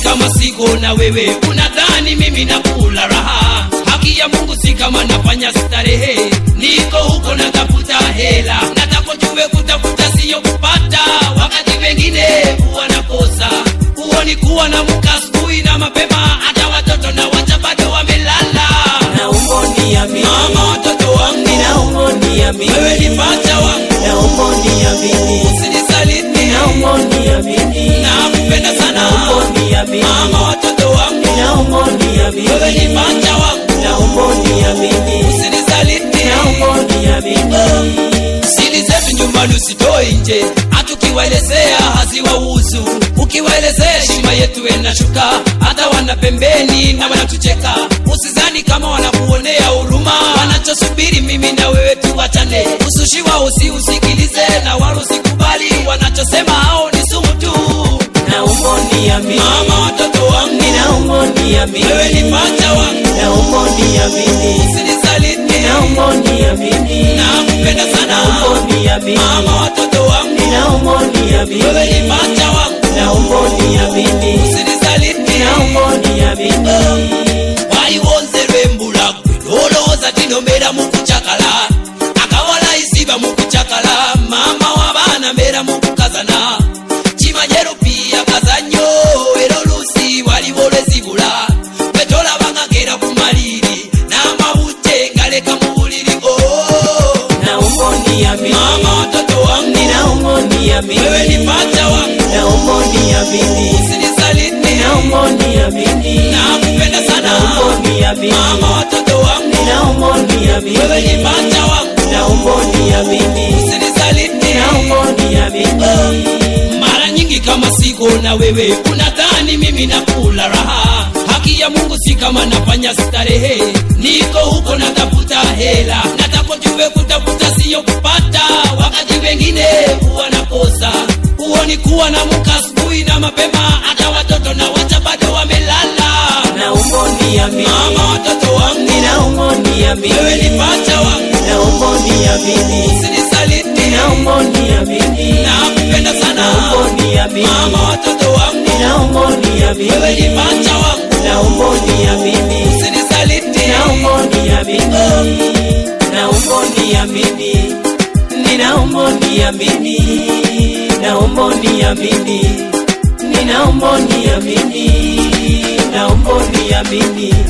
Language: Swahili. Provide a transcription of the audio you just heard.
kama siko na wewe unadhani mimi nakula raha haki ya mungu si kama nafanya starehe niko huko natafuta hela natakojue kutafuta siyo kupata wakati wengine huwa nakosa huo ni kuwa na muka asubuhi na mapema hata watoto na wacha bado wamelala naomba uniamini mama watoto wangu ninaomba uniamini wewe ni pacha wangu naomba uniamini usinisaliti naomba uniamini nakupenda sana naomba uniamini mama watoto wangu naomba uniamini wewe ni pacha wangu naomba uniamini usinisaliti naomba uniamini siri zetu nyumbani usitoe nje hatukiwaelezea haziwahusu ukiwaelezea heshima yetu inashuka hata wana pembeni na wanatucheka usizani kama wanakuonea huruma wanachosubiri mimi na wewe tuwachane usushiwa usi usikilize na wala usikubali wanachosema hao ni sumu tu naomba uniamini mama watoto wangu ninaomba uniamini wewe ni pacha wangu naomba uniamini usinisaliti naomba uniamini nakupenda sana naomba uniamini mama watoto wangu ninaomba uniamini wewe ni pacha wangu naomba uniamini usinisaliti naomba uniamini waliwonzerwe mbulagwe lolowooza tinombeera mukucakala akawala isiba mukucakala mama w'abaana mbeera mukukazana kimanye rupiya kazanyo era oluusi waliwo lwezibula bwetolabanga gera ku maliri n'amabute ngaleka mu buliri oh. naomba uniamini mama watoto wangu ninaomba uniamini wewe ni pacha wangu naomba uniamini usinisaliti naomba uniamini nakupenda sana naomba uniamini mama watoto wangu naomba uniamini wewe ni pacha wangu naomba uniamini usinisaliti naomba uniamini mara nyingi kama siko na wewe unadhani mimi nakula raha haki ya mungu si kama nafanya starehe niko huko natafuta hela natakojue kutafuta siyo kupata wakati wengine huwa nakosa huo ni kuwa na muka asubuhi na mapema hata watoto na wacha bado wamelala naomba uniamini mama watoto wangu ninaomba uniamini wewe ni pacha wangu naomba uniamini usinisaliti naomba uniamini nakupenda sana naomba uniamini mama watoto wangu naomba uniamini wewe ni pacha wangu naomba uniamini usinisaliti naomba uniamini naomba uniamini ninaomba uniamini naomba uniamini ninaomba uniamini naomba uniamini